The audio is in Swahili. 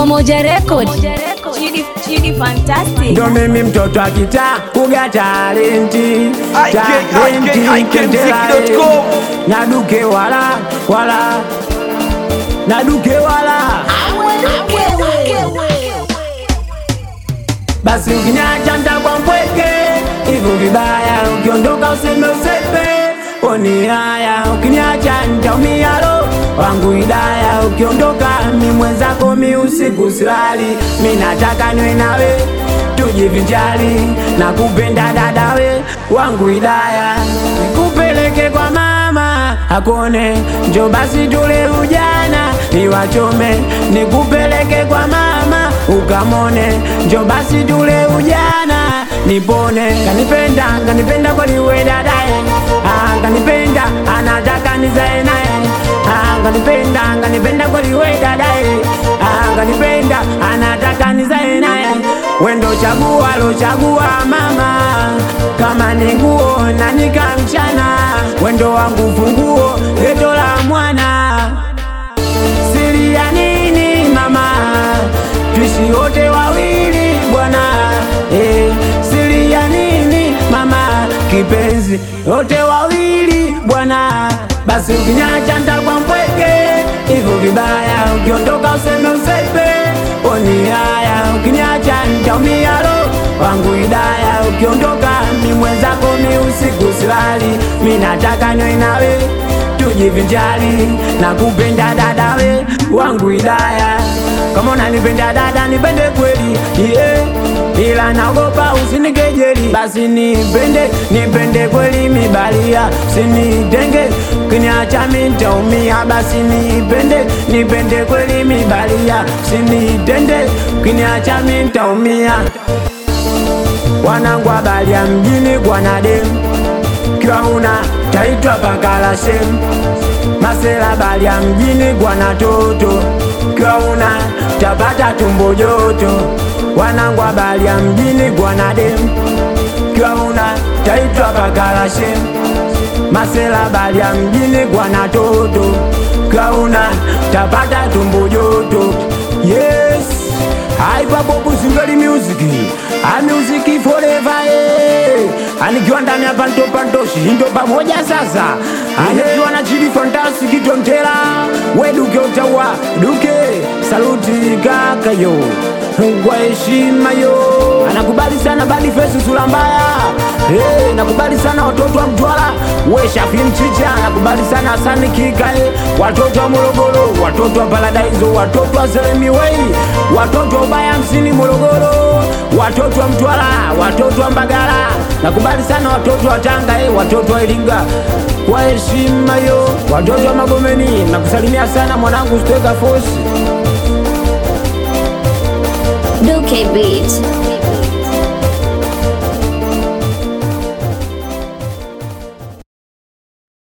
Pamoja Record. Chidi, Chidi fantastic. ndo mimi mtoto akita kuga talenti IK, talenti, IK, IKMziki.com. na duke wala wala na duke wala basi ukinyacha ntakwa mpweke hivyo vibaya ukiondoka useme usepe oni haya ukiniacha ntaumia lo wangu idaya ukiondoka mi mwenzako mi usiku silali mi nataka niwe nawe tujivinjali na kupenda dadawe wangu idaya nikupeleke kwa mama akone njo basi tule ujana niwachome nikupeleke kwa mama ukamone njo basi tule ujana nipone kanipenda kanipenda kweliwe dadaye Ah, kanipenda anataka nizae naye Ah, kanipenda kanipenda kweliwe dadaye Ah, kanipenda anataka nizae naye wendo chagua lo chagua mama kama ni nguo na nikamchana wendo wangu funguo geto la mwana siri ya nini mama tuishi wote wawili bwana eh, siri ya nini mama kipenzi wote wawili bwana basi ukinyacha ntakwa mpweke hivyo vibaya ukiondoka useme usepe oni haya ukinyacha ntaumia lo wangu idaya ukiondoka mi mwenzako mi usiku silali mi nataka niwe nawe tujivinjali na kupenda dadawe wangu idaya kama unanipenda dada nipende kweli yeah. ila naogopa usinikejeli basi nipende nipende kweli mibalia usinitenge kiniacha mintaumia basi nipende nipende kweli mibalia usinitende kiniacha mintaumia wanangu habari ya mjini gwanadem kiwa una taitwa pakala shem masela habari ya mjini gwana toto kiwa una tapata tumbo joto wanangu habari ya mjini gwanadem kiwa una taitwa pakala shem masela habari ya mjini gwana toto kiwa una tapata tumbo joto yes aipabobu singali music a music forever eh. anikiwa ndani ya panto pantoshi ndo pamoja sasa anikiwa na chidi fantastic tontela we duke utawa duke saluti kakayo kwa heshima yo anakubali sana badi fesi sura mbaya hey, nakubali sana watoto wa mtwara we shafi mchicha nakubali sana hasani kika eh. watoto wa morogoro watoto wa paradaizo watoto wa selemiwei watoto wa ubaya hamsini morogoro watoto wa mtwara watoto wa mbagala nakubali sana watoto wa tanga eh. watoto wa iringa kwa heshima yo watoto wa magomeni nakusalimia sana mwanangu steka fosi Duke Beat.